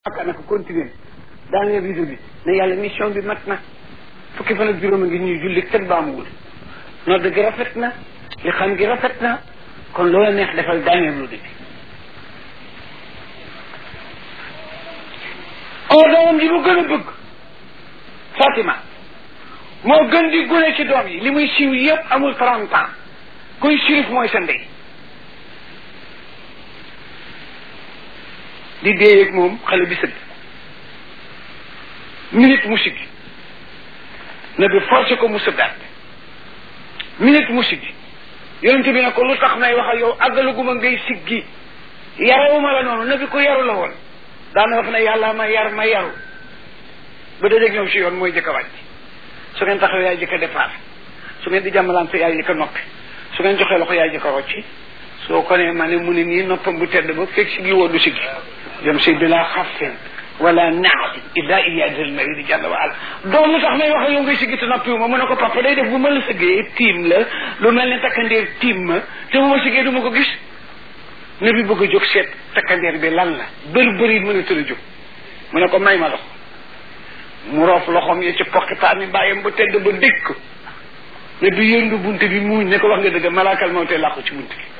aka naka continuer daaneel rido bi ne yàlla mission bi mat na fukki fan ak juróom a ngi ñuy julli teg baamuwul nodd gi rafet na li xam gi rafet na kon loola neex defal daaneel rido bi oo doomam ji mu gën a bëgg Fatima moo gën di gune ci doom yi li muy siiw yëpp amul trente ans kuy sirif mooy sa ndey di dee ak moom xale bi sëgg minute mu siggi na bi forcé ko mu sëggaat minute mu siggi yonent bi ne ko lu tax may wax ak yow àggalaguma ngay siggi yarawuma la noonu na bi ko yaru la woon daana wax ne yàlla ma yar ma yaru ba dajeeg ñoom si yoon mooy jëkk a wàcc su ngeen taxaw yaay jëkk a départ su ngeen di jàmmalante yaay jëkk a noppi su ngeen joxee loxo yaay jëkk a rocci soo ko ne ma ne mu ne nii noppam bu tedd ba fekk siggi woo du siggi jëm si bila xafin wala naati illa iyadil maridi jàlla wa ala doom lu tax may wax yow ngay siggi te noppiwu ma mu ne ko papa day def bu ma la sëggee tiim la lu mel ne takkandeer tiim ma te bu ma siggee du ma ko gis ne bi bëgg a jóg seet takkandeer bi lan la bëri bëri mën a tëdd a jóg mu ne ko may ma loxo mu roof loxoom yi ci poqitaani bàyyam ba tedd ba dégg ko ne bi yëndu bunt bi muuñ ne ko wax nga dëgg malaakal moo tee làqu ci bunt bi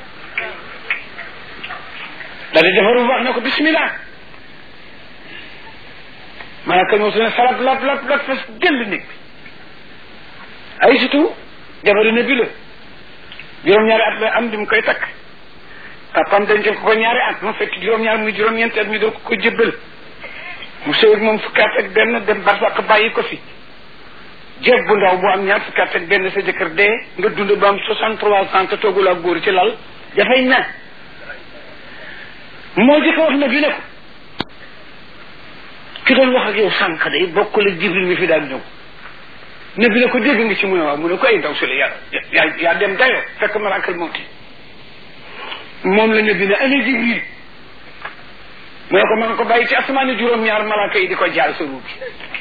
daal di defaru wax ne ko bismillah malaakal moo ne salab lab lab lab fas jël néeg bi ay surtout jabaru ne bi la juróom-ñaari at la am di mu koy takk papam dencal ko ko ñaari at mu fekk juróom-ñaar muy juróom-ñeenti at mi doo ko ko jëbbal mu sëy ak moom fukki at ak benn dem barsàq bàyyi ko fi jeeg bu ndaw bu am ñaar fukki at ak benn sa jëkkër dee nga dund ba am soixante trois ans te toogul ak góor ci lal dafay na moo jëkk wax na bi ne ko ki doon wax ak yow sànq day bokkul ak jibril mi fi daan ñëw ne bi ne ko dégg nga ci mu ne waaw mu ne ko ay ndaw si la yaa yaa yaa dem dayoo fekk malaakal mawti moom la ne bi ne ana jibril mu ne ko man ko bàyyi ci asamaani juróom-ñaar malaaka yi di ko jaar sa ruugi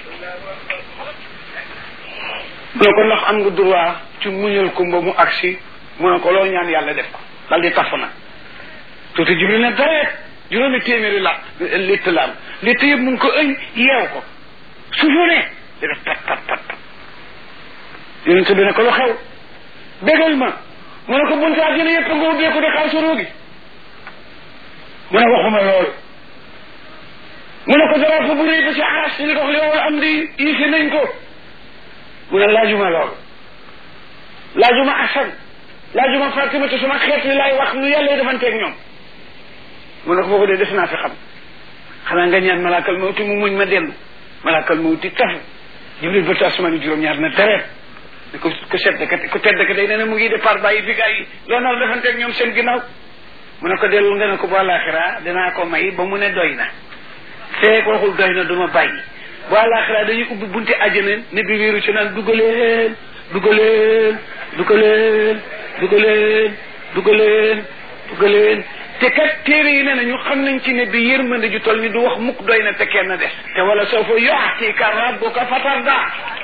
mu ne ko ndax am nga droit ci muñal ko ba mu agsi mu ne ko loo ñaan yàlla def ko dal di taf na tuuti jibril ne dareet juróomi téeméeri la litt la am litt yëpp mun ko ëñ yeew ko suufu ne di def pat pat pat pat yonente bi ne ko lu xew bégal ma mu ne ko bunte àjjana yëpp nga ubbeeku di xaar sa ruugi mu ne waxuma loolu mu ne ko dara fa bu rëy ba ci aras ñu dox li wala am di iisi nañ ko mu ne laajuma loolu laajuma asan laajuma Fatima te suma xeet li laay wax nu yàlla defanteeg ñoom mu ne ko foofu de des naa fi xam xanaa nga ñaan malaakal mawti mu muñ ma dellu malaakal mawti tafu jibril ba tasmaani juróom-ñaar na tereet ne ko ko sedd ka ku tedd ka day ne ne mu ngi départ bàyyi fi gaa yi loo nar defanteeg ñoom seen ginnaaw mu ne ko dellu nga ne ko bu àllaaxira dinaa ko may ba mu ne doy na feek waxul doy na duma bàyyi bu àllaaxira dañuy ubbi bunti àjjana ne bi wéeru ci naan dugaleen dugaleen dugaleen dugaleen dugaleen dugaleen te kat téere yi ne nañu xam nañ ci ne bi yërmande ju toll ni du wax mukk doy na te kenn des te wala soo fa yu'tika rabbuka fatarda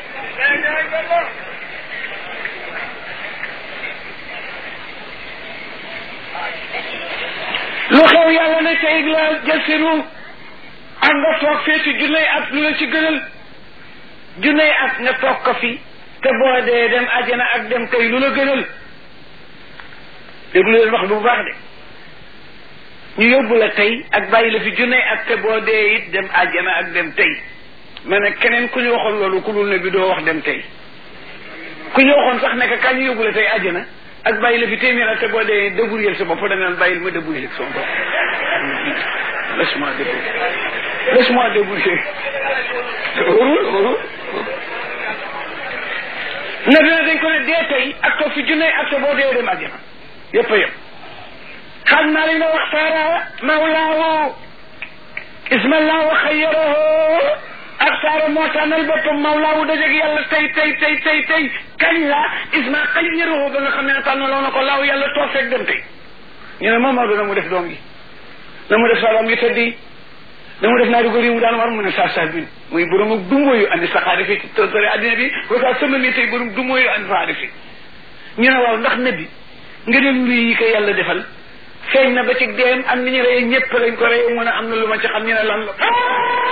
lu xew yàlla ne tey la jël seenu ak nga toog fee ci junney at lu la ci gënal junney at nga toog ko fi te boo dee dem ajana ak dem tey lu la gënal déglu leen wax bu baax de ñu yóbbu la tey ak bàyyi la fi junney at te boo dee it dem ajana ak dem tey ma ne keneen ku ñu waxoon loolu ku dul ne bi doo wax dem tey ku ñu waxoon sax nekk kañ ñu yóbbu la tey ajana ak bàyyi la fi téeméer at te boo dee débrouiller sa bopp da nga naan bàyyil ma débrouiller sama bopp laisse-moi débrouiller laisse-moi débrouiller warul warul na dina dañ ko ne dee tey ak toog fi junne ak sa boo dee dem àjjana yëpp a yëpp xam naa li nga waxtaara mawlaahu ismallahu xayyarahu ak saara moo tànnal boppam mawlaahu dajeg yàlla tey tey tey tey tey kañ la isma xayyarahu ba nga xam ne tànnaloo na ko laaw yàlla toog fekk dem tey ñu ne moom Maodo na mu def doom gi na mu def salam yi tëddi da mu def naari góor yi mu daan war mu ne saa saa bin muy borom ak dumóoyu andi saxaari fi tóore addina bi ko saa sama mi tey borom dumóoyu andi saxaari fi ñu ne waaw ndax nabi nga dem luy yi ko yàlla defal feeñ na ba ci deem am ni ñu reye ñëpp lañ ko reye mu ne am na lu ma ci xam ñu ne lan la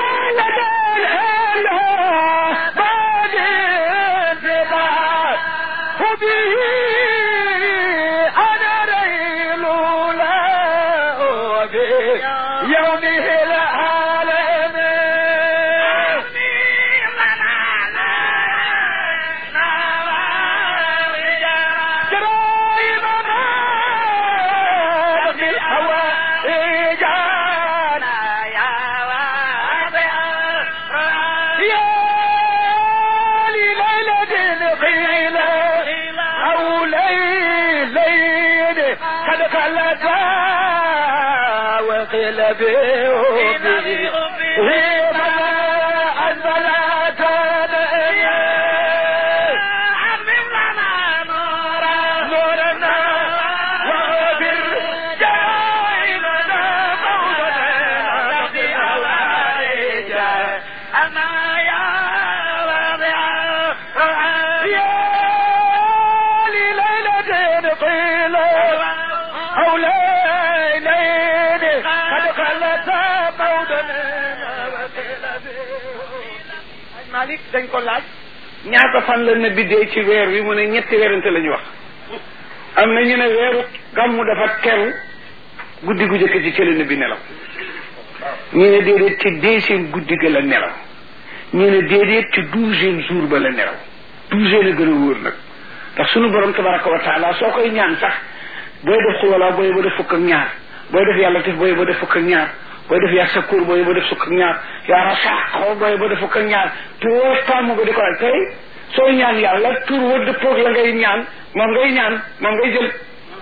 Malik dañ ko laaj ñaata fan la nabi dee ci weer wi mu ne ñetti weerante la ñu wax am na ñu ne weeru gàmmu dafa teru guddi gu jëkk ci cële nabi nelaw ñu ne déedéet ci deuxième guddi ga la nelaw ñu ne déedéet ci douzième jour ba la nelaw douzième la gën a wóor nag ndax sunu borom tabaraka wa taala soo koy ñaan sax booy def xuwalaa booy ba def fukk ak ñaar booy def yàlla tif booy ba def fukk ak ñaar booy def yaa sakkuur booy ba def fukk ak ñaar yaa rasaaxoo booy ba def fukk ak ñaar te woo tàmm ko di ko tey soo ñaan yàlla tur wa dëppoog la ngay ñaan moom ngay ñaan moom ngay jël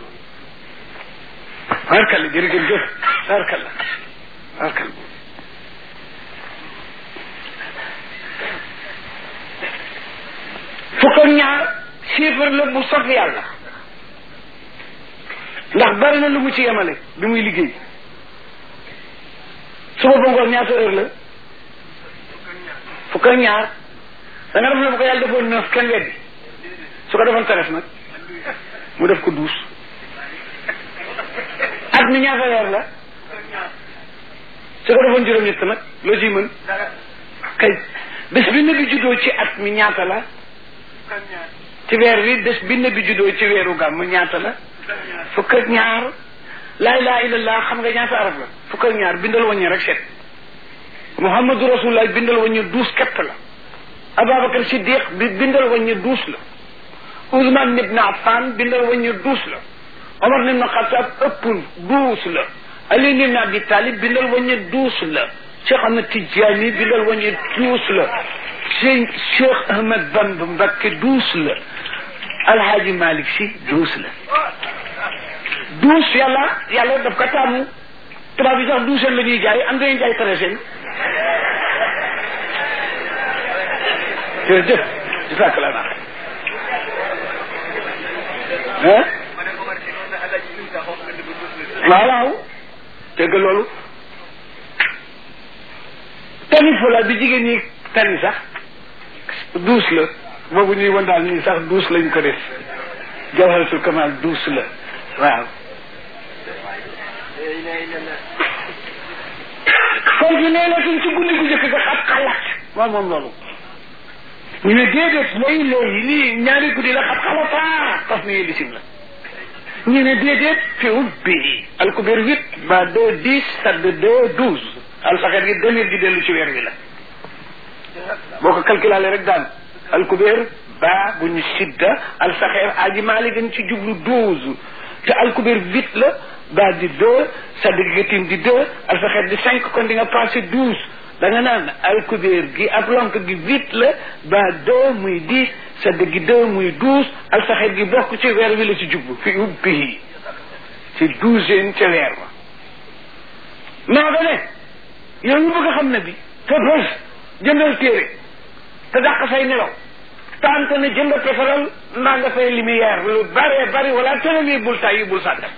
barkalla jërëjëf jëf barkalla barkalla fukk ak ñaar chiffre la bu saf yàlla ndax bari na lu mu ci yemale bi muy liggéey suba ba ngoon ñaata heure la fukk ak ñaar da nga def ne bu ko yàlla defoon neuf kenn weddi su ko defoon teres nag mu def ko douze at mi ñaata weer la su ko defoon juróom-ñett nag loo ciy mën kay bés bi ne bi juddoo ci at mi ñaata la ci weer wi bés bi ne bi juddoo ci weeru gàmm ñaata la fukk ak ñaar laa ilaha illallah xam nga ñaata araf la fukk ak ñaar bindal waññi rek seet muhammadu rasulullah bindal waññi douze kepp la ababacar siddiq bi bindal waññi douze la ousmane ibn affan bindal waññi douze la omar ibn xatab ëppul douze la ali ibn abi talib bindal waññi douze la cheikh ahmad tidiane bindal waññi douze la cheikh cheikh ahmad bamba mbakke douze la alhaaji malik si douze la douze yàlla yàlla daf ko taamu tubaab bi sax douzaine la ñuy jaay am dañuy jaay treizaine jërëjëf di fàkk la naa ah waaw waaw dégg loolu tani fula bi jigéen ñi tani sax douze la boobu ñuy wan daal nii sax douze lañ ko def jawharatul kamal douze la waaw foofu nee na suñ ci guddi gu jëkk ga xat xalaat waaw moom loolu ñu ne déedéet lay lay lii ñaari guddi la xat xalataa taf ni lisim la ñu ne déedéet fi ubbi alkubeer huit ba deux dix sadd deux douze alfaxet gi demir gi dellu ci weer wi la boo ko calculé rek daan alkubeer ba bu ñu sidda alfaxeer aji maali dañ ci jublu douze te alkubeer huit la ba di deux sadd gi tim di deux alfaxeet di cinq kon di nga passé douze da nga naan alkubeer gi ak lonk gi huit la ba deux muy dix sadd gi deux muy douze alfaxeet gi bokk ci weer wi la ci jublu fi ubbi ci douzième ca weer wa maa nga ne yow ñu bëgg a xam ne bi te bés jëndal téere te dàq say nelaw tante ne jënd pétrole mbaa nga fay lumière lu bare bari wala tene lii bul tay bul sàggal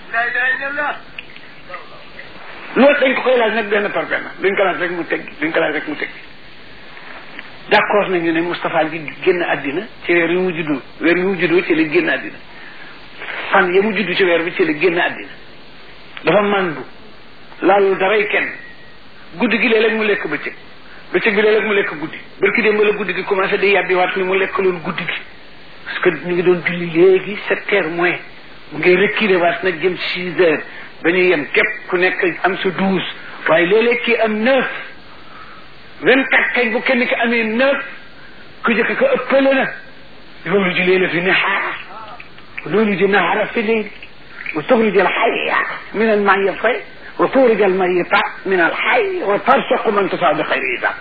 loolu dañ ko koy laaj nag benn par benn duñ ko laaj rek mu teg duñ ko laaj rek mu teg d' accord nañu ne Moustapha gi génn àddina ci weer yu mu juddoo weer yu mu juddoo ci la génn àddina fan ya mu judd ci weer bi ci la génn àddina dafa màndu laalul daray kenn guddi gi léeg-léeg mu lekk bëccëg bëccëg bi léeg-léeg mu lekk guddi barki démb la guddi gi commencé di yàbbi waat ni mu lekk loon guddi gi parce que ñu ngi doon julli léegi sept heures moins mu ngay reculer waat nag jëm six heures ba ñu yem képp ku nekk am sa douze waaye léeg-léeg kii am neuf vingt quatre kañ bu kenn ki amee neuf ku jëkk ko ëppale na loolu ji leela fi nahaar loolu ji nahaara fi leyl wa tuxrij al xayya min al mayita wa tuxrij al mayita min al xay wa tarsuqu man tasaa bi xayri hisab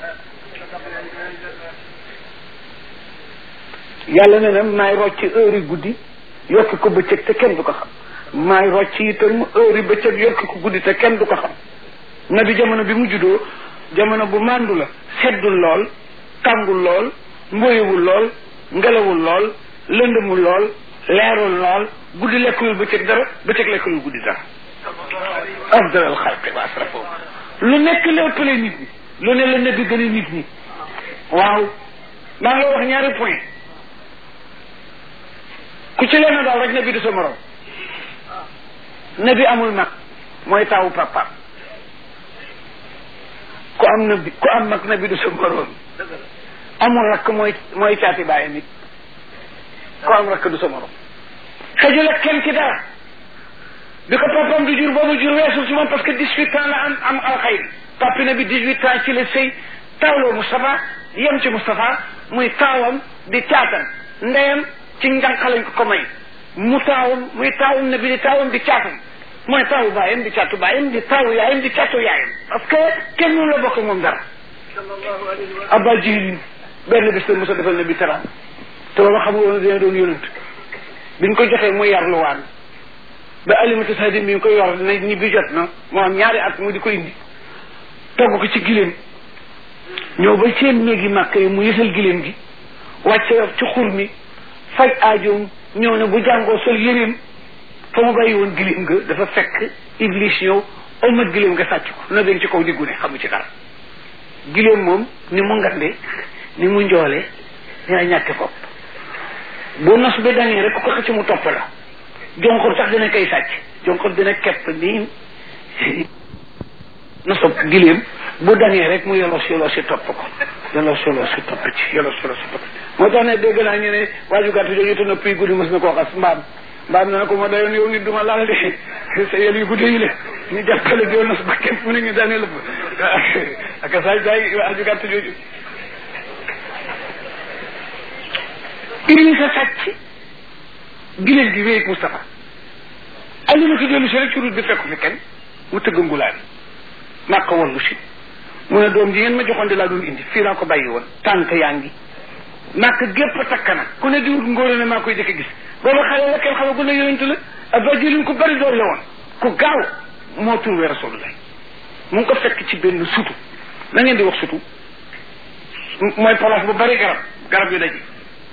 yàlla ne na maay rocci heure yi guddi yokk ko bëccëg te kenn du ko xam maay rocci itam heure yi bëccëg yokk ko guddi te kenn du ko xam nabi jamono bi mu juddoo jamono bu màndu la seddul lool tàngul lool mboyewul lool ngelawul lool lëndëmul lool leerul lool guddi lekkulul bëccëg dara bëccëg lekkulul guddi dara afdal al xalqi wa asrafo lu nekk la ëppale nit ñi lu ne la nabi gën a nit ñi waaw maa ngi wax ñaari point ku ci leen daal rek nabi du sa morom nabi amul mag mooy taawu papa ku am nabi ku am mag nabi du sa morom amul rakk mooy mooy caati bàyyi nit ku am rakk du sa morom xëjul ak kenn ci dara bi ko papam du jur boobu jur weesul si moom parce que dix huit ans la am am alxayri papi na bi dix huit ans ci la sëy taawloo Moustapha yem ci Moustapha muy taawam di caatam ndeyam ci njànq lañ ko ko may mu taawam muy taawam na bi di taawam di caatam mooy taawu baayam di caatu baayam di taawu yaayam di caatu yaayam parce que kenn mënu la bokk moom dara abba jihilin benn bés la mosa defal na bi teraam te booba xam woon dina doon yonent biñ ko joxee muy yar luwaan ba alimatu sadim bi ñu koy yor na ñi bi jot na moo am ñaari at mu di ko indi togg ko ci giléem ñëw ba seen néegi màkk yi mu yësal giléem gi wàcce ci xur mi faj aajoom ñëw ne bu jàngoo sol yëreem fa mu bàyyi woon giléem nga dafa fekk iblis ñëw omat giléem nga sàcc ko na ci kaw diggu ne xamu ci dara giléem moom ni mu ngande ni mu njoole dina ñàkke bopp bu nos bi dañee rek ku ko xëcc mu topp la jonkoor sax dina koy sàcc jonkoor dina kepp nii nosob giléem bu dañee rek mu yolos yolos si topp ko yolos yolos si topp ci yolos yolos si topp moo tax ne dégg naa ñu ne waaju gàtt jooju te nopp yi guddi mos na koo xas mbaam mbaam na ne ko ma dayoon yow nit duma laal de sa yel yu guddi yi le ñu jàppale di nos ba kenn mu ne ñu daanee lëpp ak saay saay waaju gàtt jooju Idrissa sàcc giléem gi wéy Moustapha alimatu dellu si rek ci route bi fekku fi kenn mu tëgg ngulaan maa ko wallu si mu ne doom ji ngeen ma joxoon di laa doon indi fii laa ko bàyyi woon tànk yaa ngi màkk gépp takk na ku ne di wut ngóore ne maa koy jëkk gis booba xale la kenn xama gu ne yonent la aba jëlin ku bari doon la woon ku gaaw moo turwee rasulullah mu ngi ko fekk ci benn sutu na ngeen di wax sutu mooy place bu bari garab garab yu daje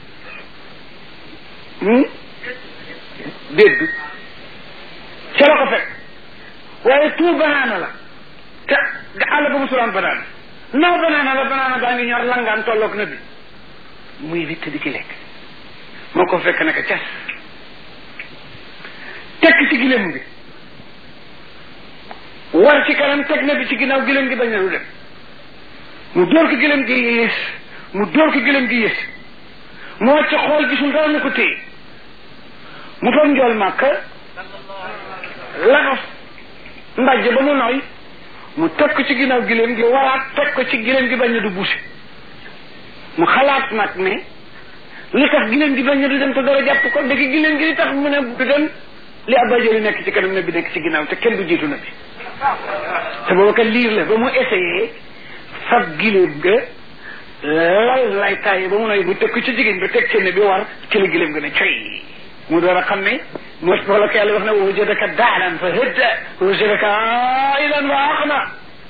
dégg ca la ko fekk waaye tout banaana la te àll ba musulaan banaana naw banaana la banaana gaa ngi ñor langaan tolloog na bi muy witt di ci lekk moo ko fekk naka cas tekk ci gileem gi war ci kanam teg na bi ci ginnaaw gileem gi bañ na lu dem mu dóor ko gileem gi yées mu dóor ko gileem gi yées mu wàcc xool gisul dara na ko téye mu toog njool màkk laxas mbàjj ba mu nooy mu teg ko ci ginnaaw gileem gi waraat teg ko ci gileem gi bañ na du bouché mu xalaat nag ne li tax gileem gi bañ na du dem te dara jàpp ko dëgg gileem gi li tax mu ne du dem li abajali nekk ci kanam ne bi nekk ci ginnaaw te kenn du jiitu na bi te booba kat liir la ba mu essayé fab gileem ga lay lay taaye ba mu nooy bu teg ko ci jigéen ba teg ci bi war ci la gileem ga ne coy mu door a xam ne mos wala ko yàlla wax ne wa wajadaka daalan fa hëdda wa wajadaka ailan wa aqna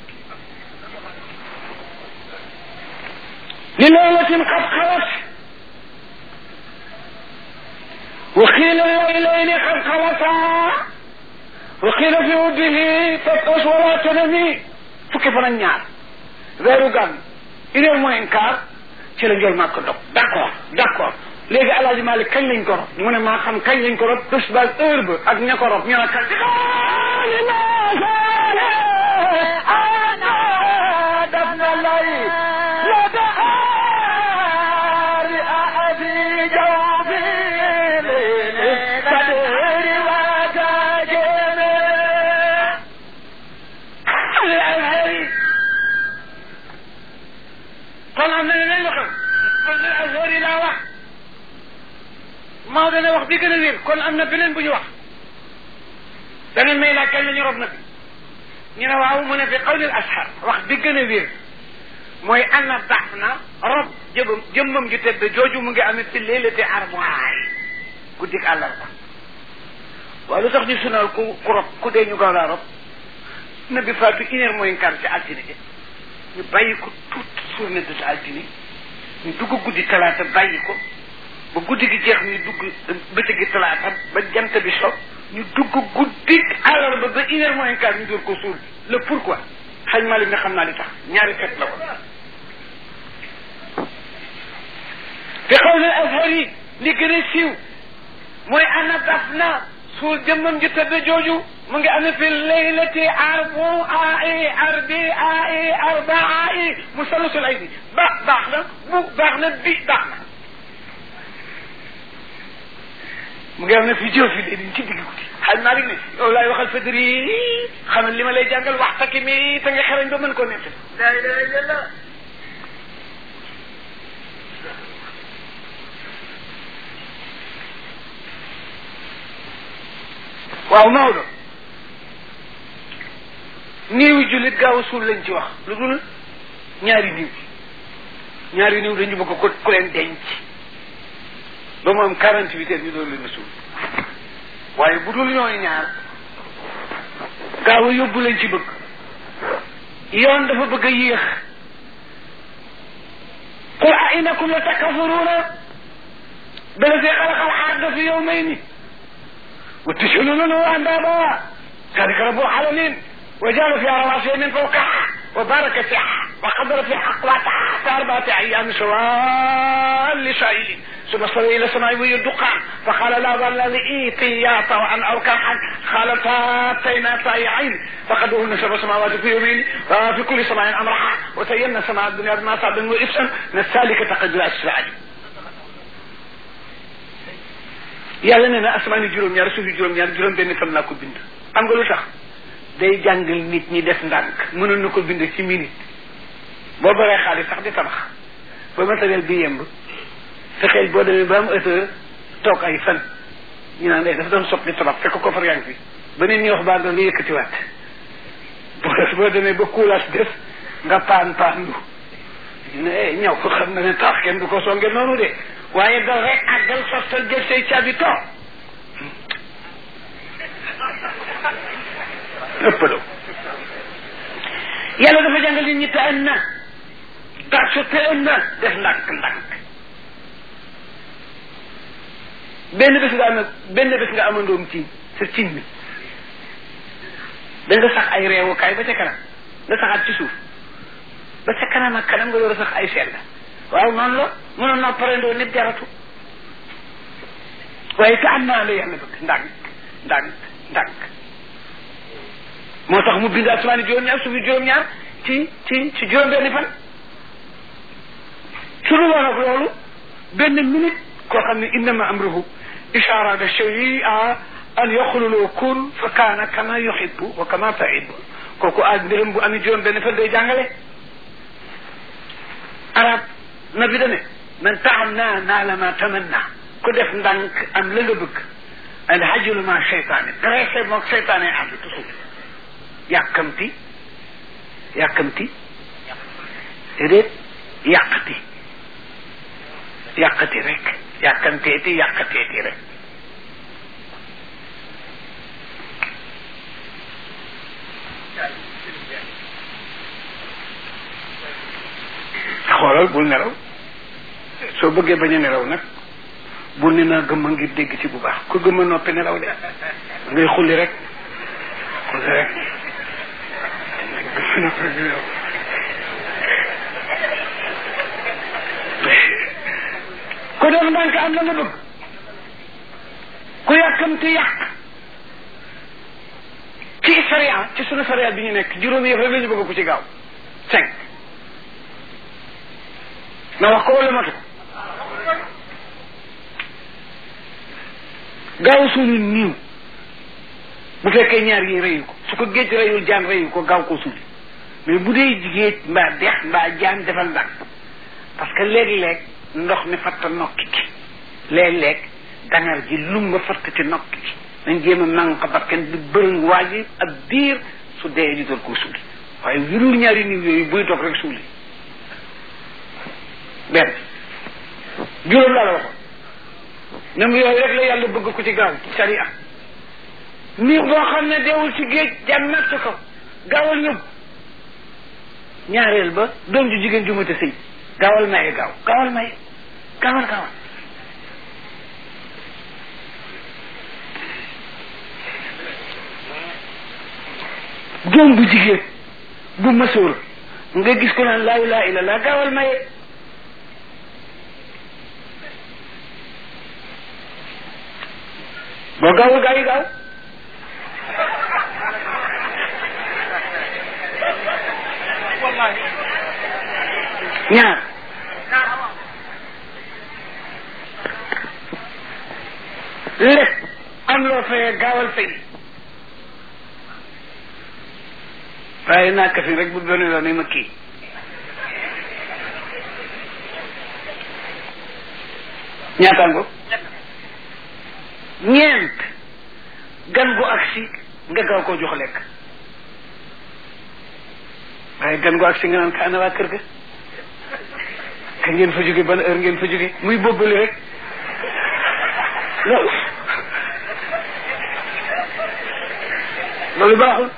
li laylatin qad xalat wa qiila laylayni qad xalata wa qiila fi wuddihi fatas wala tanami fukki fan ak ñaar weeru gàmm une heure moins un quart ci la njol maa ko dog d' accord d' accord léegi alaaji Malik kañ lañ ko rob mu ne maa xam kañ lañ ko rob bés ba heure ba ak ña ko rob ñoo kan ana daf na lay am na leneen lu xew qawlul azhar yi laa wax maa dana wax bi gën a wér kon am na beneen bu ñu wax dana may laaj kañ la ñu rob na bi ñu ne waaw mu ne fi qawlul ashar wax bi gën a wér mooy ana baax na rob jëmam jëmmam ju tedd jooju mu ngi amee fi leelate armoire guddik àllarba waaw lu tax ñu sunal ku ku rob ku dee ñu gaaw laa rob na bi faatu une heure moins quart ci altine ji ñu bàyyi ko toute journée de altine ñu dugg guddi talaata bàyyi ko ba guddi gi jeex ñu dugg bëccëgi talaata ba jant bi so ñu dugg guddi àllarba ba une heure moins quart ñu door ko suul le pourquoi xaj Malick nga xam naa li tax ñaari fet la ko te xaw na azhar yi li gën a siiw mooy ana daf na suul jëmmam ji tëdd jooju mu ngi amee fi laylati arbu ai arbi ai arba ai musallasul aydi ba baax na bu baax na bi baax na mu ngi amee fi jëf fi léegi ci digg guddi xaj Malick ne yow laay waxal fadri xamal li ma lay jàngal waxtaki mi te nga xarañ ba mën koo nekk la ilaha illallah waaw Maodo néewi jullit gaaw a suul lañ ci wax lu dul ñaari niw ñaari niw dañu bëgg ko ku leen denc ba mu am quarante huit heures ñu doon leen a suul waaye bu dul ñooy ñaar gaaw a yóbbu lañ ci bëgg yoon dafa bëgg a yéex qul a innakum la takafuruna billadi xalaqa al-arda fi yawmayni wa taj'aluna lahu andada ذلك رب العالمين وجعل فيها رواسي من فوقها وبارك فيها وقدر فيها أقواتها في أربعة أيام سواء لسائلين ثم استوى إلى السماء وهي الدخان فقال لا ظل لإيتي يا طوعا أو كرها قال فاتينا طائعين فقدوهن سبع سماوات في يومين في كل سماء أمرها وزينا سماء الدنيا بما صعب وإفسا نسالك تقدر أسرع yàlla nee na asamaani juróom-ñaar suufi juróom-ñaar juróom benn fan laa ko bind xam nga lu tax day jàngal nit ñi def ndànk mënoon na ko bind ci minute boo baree xaalis sax di tabax ba matériel bi yemb fexeel boo demee ba am heure toog ay fan ñu naan dafa doon soppi tabax fekk ko far yaa ngi fi ba nit ñi wax baa doon nga yëkkatiwaat boo boo demee ba kuulaas def nga paan paan lu ne ñaw ko xam na ne tax kenn du ko songe noonu de waaye dal rek àggal sottal jël say caabi toog ëppaloo yàlla dafa jàngal nit ñi te ën na darsu te ën na def ndànk ndànk benn bés nga am benn bés nga amandoom ci sa cin mi da nga sax ay reewukaay ba ca kanam nga saxaat ci suuf ba ca kanam ak kanam nga door a sax ay sell waaw noonu la mënoon naa parendoo nit jaratu waaye te am naa la yàlla bëgg ndànk ndànk ndànk moo tax mu bind asmaani juróom-ñaar suufi juróom-ñaar ci ci ci juróom-benni fan su dul woon ak loolu benn minute koo xam ne innama amruhu ishaara da shay'a an yaxululoo kun fa kaana kama yuhibbu wa kama tuhibbu kooku aaj mbiram bu amee juróom-benni fan day jàngale arab na bi dane man taanna naala ma tamanna ku def ndànk am la nga bëgg al hajulu ma cheytaane dressé moog cheytaane ànd toujours yàkkamti yàkkamti déedéet yàqati yàqati rek yàkkamteeti yàqateeti rek xoolal bul nelaw soo bëggee bañ a nelaw nag bul ne naa gëmma ngir dégg ci bu baax ku gëmma noppi nelaw de ngay xulli rek xulli rek ku def ndànk am la nga bëgg ku yàkkamti yàq ci sariya ci sunu sariya bi ñu nekk juróomi yëf rek la ñu bëgg ku ci gaaw cinq na wax ko wala matu gaaw suuli niiw bu fekkee ñaar yi reyu ko su ko géej reyul jaan reyu ko gaaw ko suuli mais bu dee géej mbaa dex mbaa jaan defal ndànk parce que léeg-léeg ndox mi fatta nokki ki léeg-léeg dangar ji lumba fatt ci nokki ki nañ jéem a manque bakken bi bërëng waa ji ak biir su dee ñu doon koo suuli waaye wirul ñaari niw yooyu buy dog rek suuli benn juróom laa la waxoon nem yooyu rek la yàlla bëgg ko ci gaaw sariya niir boo xam ne deewul ci géej jaan natt ko gaawal yóbbu ñaareel ba doom ju jigéen ju mate sëy gaawal maye gaaw gaawal maye gaawal gaawal doom bu jigéen bu masoor nga gis ko naan laa ilaha illa laa gaawal maye boo gaawul gaa yi gaaw ñaar lépp am loo fayee gaawal fay waaye naa kafi rek bu benn yoon ma kii ñaataango ñeent gan gu agsi nga gaaw koo jox lekk waaye gan gu agsi nga naan ka ana waa kër ga ka ngeen fa jóge ban heure ngeen fa jóge muy bobbali rek loolu loolu baaxul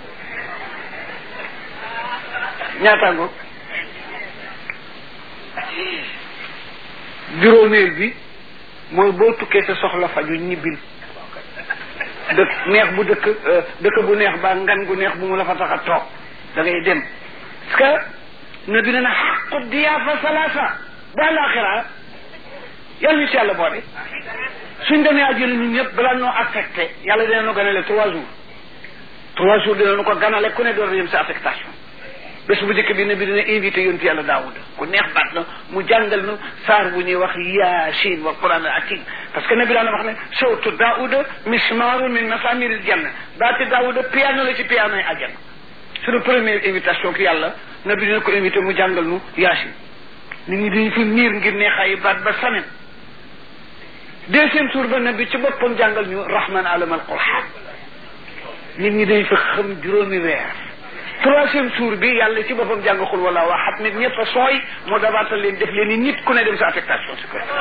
ñaataango juróomeel bi mooy boo tukkee sa soxla faju ñibbil dëkk neex bu dëkk dëkk bu neex baa ngan gu neex bu mu la fa tax a toog da ngay dem parce que na bi ne na xaqu diyaafa salaasa bu àllaaxira yàlla ñu si yàlla boole suñ demee àjjana ñun ñëpp balaa noo affecté yàlla dina nu ganale trois jours trois jours dina nu ko ganale ku ne door a yem sa affectation bés bu njëkk bi ne bi dina invité yonti yàlla daawuda ku neex baat na mu jàngal nu saar bu ñuy wax yaasin wa quran al atim parce que nabi daana wax ne sawtu daawuda mismaaru min masamiril janna baati daawuda piano la ci piano yi àjjana suñu première invitation ki yàlla nabi dina ko invité mu jàngal nu yaasin nit ñi dañu fi niir ngir neexaayu baat ba samen deuxième tour ba nabi ci boppam jàngal ñu rahman alam al qur'an nit ñi dañ fa xam juróomi weer troisième tour bi yàlla ci boppam jàng xul wala waxat nit ñëpp a sooy moo dabaatal leen def leen ni nit ku ne dem sa affectation si kër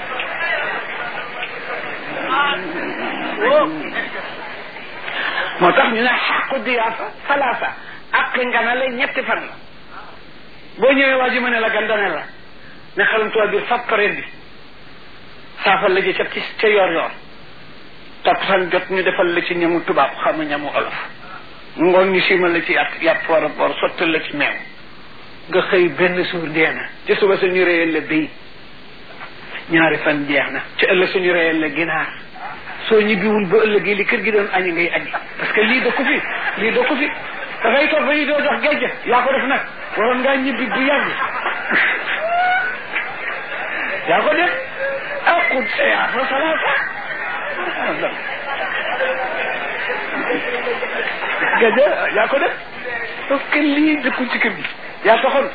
moo tax ñu ne xaqu diyaafa salaasa ak nganale ñetti fan la boo ñëwee waa ji ma ne la gandane la ne xalamtuwaa biir fab pareen bi saafal la ji ca ci ca yor yor takkusaan jot ñu defal la ci ñamu tubaab xam nga ñamu olof ngoon ñu simal la ci yàpp yàpp war a bor sottal la ci meew nga xëy benn suur dee na ci suba suñu réyal la béy ñaari fan jeex na ci ëllëg suñu réyal la ginaar soo ñibbiwul ba ëllëgee li kër gi doon añi ngay añi parce que lii dëkku fi lii dëkku fi dafay toog ba ñu doo jox géej yaa ko def nag waroon ngaa ñibbi bu yàgg yaa ko def aqud saya fa salaasa gaja yaa ko def parce que lii dëkkul ci kër gi yaa taxoon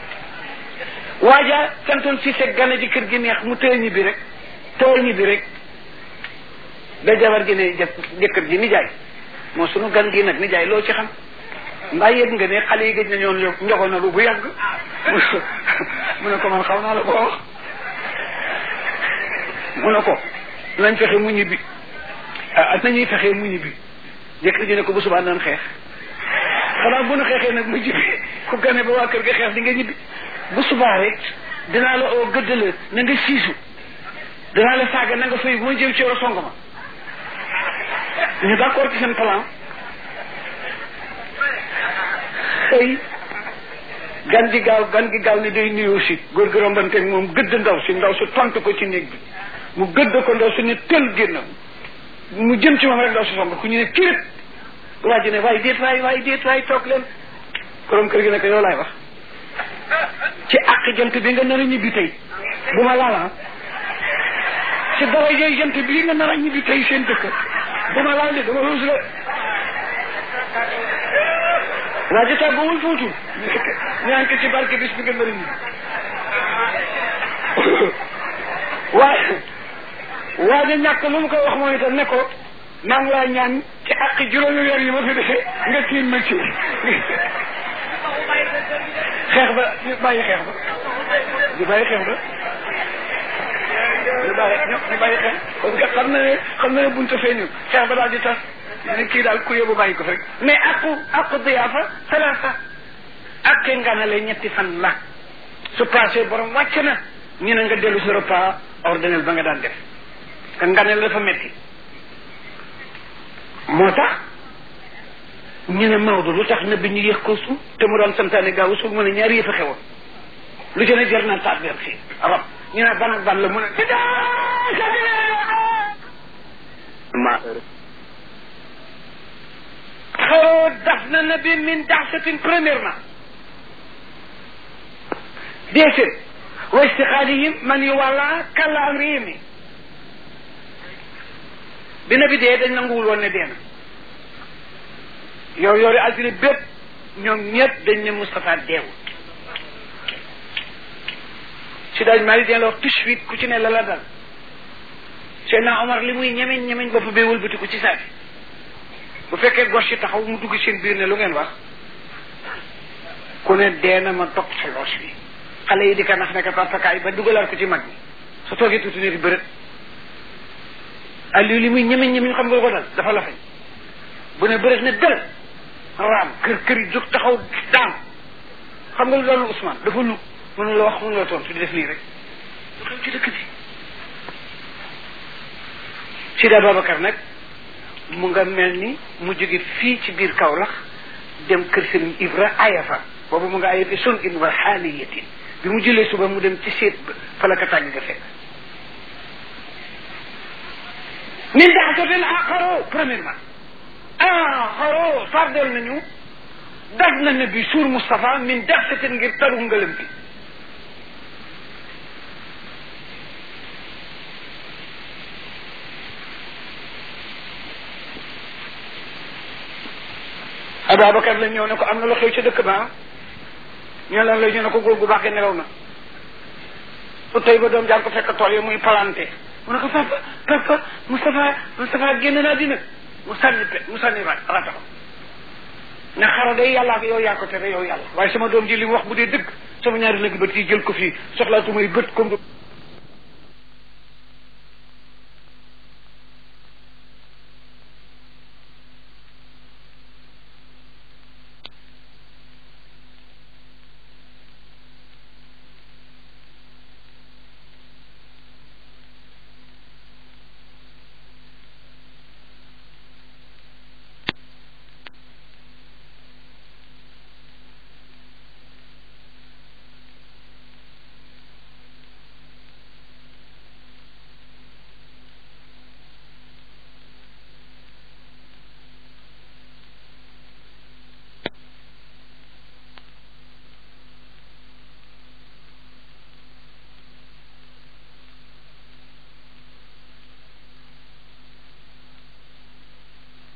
waaja santoon si seg gane ji kër gi neex mu tëye ñibbi rek tëye ñibbi rek da jabar gi ne jëkkër ji nijaay moo sunu gan gi nag nijaay loo ci xam mbaa yëg nga ne xale yi gëj na ñoon njogonalu bu yàgg mu ne ko man xaw naa la ko wax mu ne ko nañ fexe mu ñibbi ah nañuy fexee mu ñibbi jëkkër ji ne ko bu subaa naan xeex xanaa bu nu xeexee nag mu ñibbi ku gane ba waa kër ga xeex di nga ñibbi bu subaa rek dinaa la oo gëdd la na nga siisu dinaa la saaga na nga fay bu ma jëm ci yow song ma ñu d'accord ci seen plan xëy gan gi gaaw gan gi gaaw ni day nuyoo si góor gi rombanteeg moom gëdd ndaw si ndaw si tontu ko ci néeg bi mu gëdd ko ndaw si ne tël génn mu jëm ci moom rek ndaw si song ku ñu ne kirét waa ji ne waaye déet waay waaye déet waay toog leen borom kër gi ne ko yow laay wax ci àq jant bi nga nar a ñibbi tey bu ma laala ci dara jëy jant bii nga nar a ñibbi tey seen dëkk bu ma laal de dama ruus la waa ji tàggoowul fóotul ñaan ko ci barke bis bi nga nar a ñibbi waaye waaye ñàkk lu mu ko wax moom itam ne ko maa ngi laa ñaan ci àq juróomi weer yi ma fi defee nga tiin ma ci xeex ba ñu bàyyi xeex ba ñu bàyyi xeex ba ñu bàyyi ñu bàyyi xeex parce que xam na ne xam na ne buntu feeñu xeex ba daal di tas ne kii daal ku yóbbu bàyyi ko fi rek mais aqu aqu diyaafa salaasa ak nganale ñetti fan la su passé borom wàcc na ñu ne nga dellu si repas ordinaire ba nga daan def ka nganale dafa metti moo tax ñu ne Maodo lu tax na bi ñu yëg ko suuf te mu doon santaane gaaw suuf mu ne ñaari yëf a xewoon lu ci ne jar na tàggat fii rab ñu ne ban ak ban la mu ne ma xaroo daf na na bi min daxsatin premièrement deuxième wa istixaalihim man yu wàlla kàlla am réew mi bi na bi dee dañ nanguwul woon ne dee na yow yoori altine bépp ñoom ñëpp dañ ne Moustapha deewul si daaj maa dina la wax tout de suite ku ci ne la la dal Seydina Omar li muy ñemeñ ñemeñ bopp bee wëlbatiku ci saa bu fekkee gos yi taxaw mu dugg seen biir ne lu ngeen wax ku ne dee na ma topp sa loos bi xale yi di ko nax nekk papakaay ba dugalaat ko ci mag ñi su toogee tuuti ne di bërët Aliou li muy ñemeñ ñemeñ xam nga ko dal dafa la fañ bu ne bërët ne dël raam kër kër yi jóg taxaw daan xam nga lu dalu Ousmane dafa lu mënu la wax mënu la tontu di def nii rek lu xew ci dëkk bi Sida Babacar nag mu nga mel ni mu jóge fii ci biir Kaolack dem kër Serigne Ibra ayafa boobu mu nga ayafi sun in wa xaaliyatin bi mu jëlee suba mu dem ci seet ba fa la ko tàgg nga fekk min daxasoten axaro premièrement axaro fardel nañu daf na ne bi suur Moustapha min daxsaten ngir taru ngalam bi Ababacar la ñëw ne ko am na lu xew ci dëkk ba ñu lan la ñu ne ko góor gu baax gi nelaw na su tey ba doom jaar ko fekk tool yi muy planté mu ne ko papa papa Moustapha Moustapha génn naa dina mu sànni pe mu sànni ra rataxam ne xara day yàlla ak yow yaa ko tere yow yàlla waaye sama doom ji li mu wax bu dee dëgg sama ñaari lëgg bët yi jël ko fii soxlaatu may bët comme